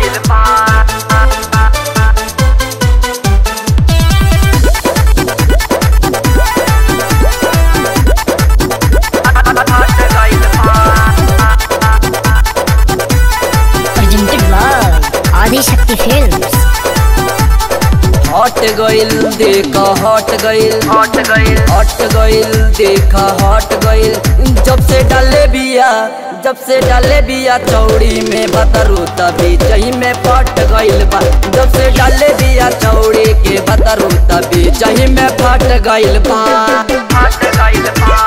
गइल बा हट गइल बा presented by Adi Shakti Films. हट गइल देख हट गइल हट गइल हट गइल देखा हट गइल जब से डाले बिया जब से डाले बिया चौड़ी में बतरू तभी चही में फट गइल बा जब से डाले बिया चौड़ी के बतरू तभी चही में फट गइल बा हट गइल बा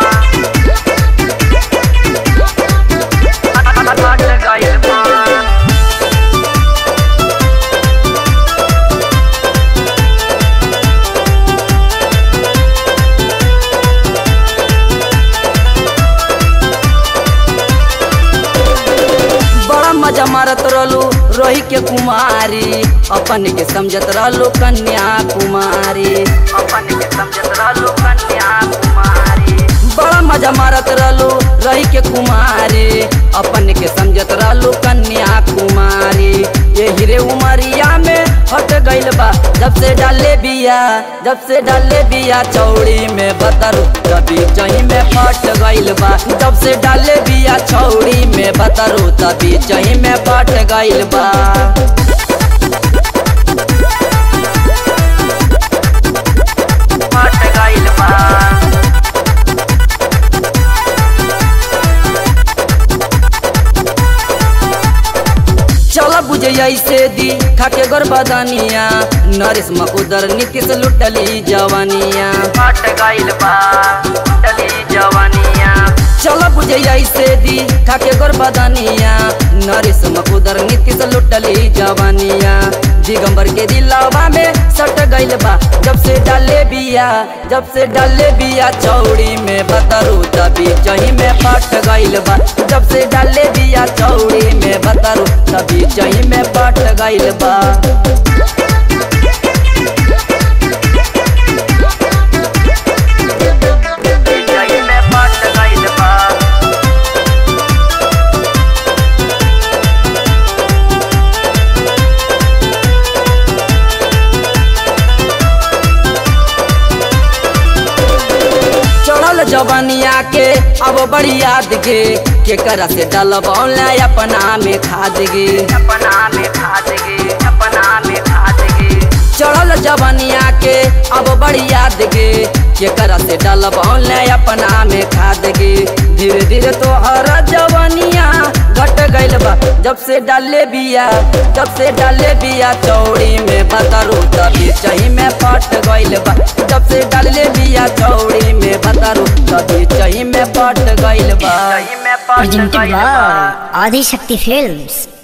हट गइल बा बड़ा मजा मारत रहलू रोही के कुमारी अपन के समझत रहलू कन्या कुमारी अपन के समझत रहलू कन्या कुमारी बड़ा मजा मारत रहलू रही के कुमारी अपन के समझत रहलू कन्या कुमारी ये हीरे उमरिया में हट गइल बा जब से डाले बिया जब से डाले बिया चौड़ी में बतरू तभी चही में फट गइल बा जब से डाले बिया चौड़ी में बतरू तभी चही में फट गइल बा हट गइल बा चल बुझे ऐसे दी खाके गर्भदानिया नरेश मकुदर नीतीश लुटली जवानिया हट गइल बा टली जवानिया चल बुझे ऐसे दी खाके गर्भदानिया नरेश मकुदर नीतीश लुटली जवानिया दिगंबर के दिलावा में सट गइल बा जब से डाले बिया जब से डाले बिया चौड़ी में बतरू तभी चही में फट गइल बा जब से डाले बिया चौड़ी में बतरू तभी चही में फट गइल बा जई में हट गइल बा चढ़ल जवानिया के अब बड़ी याद गे के करा से डलब ऑनलाइन अपना में खाद गे अपना में खाद गे अपना में खाद गे चढ़ल जवानिया के अब बड़ी याद गे के करा से डलब ऑनलाइन अपना में खाद गे धीरे धीरे तो हर जवानिया घट गइल बा जब से डाले बिया जब से डाले बिया चौड़ी में बतरू तभी चही में फट गइल बा जब से डाले बिया चौड़ी में बतरू तभी चही में फट गइल बा जई में हट Presented गइल बा by Adi Shakti Films.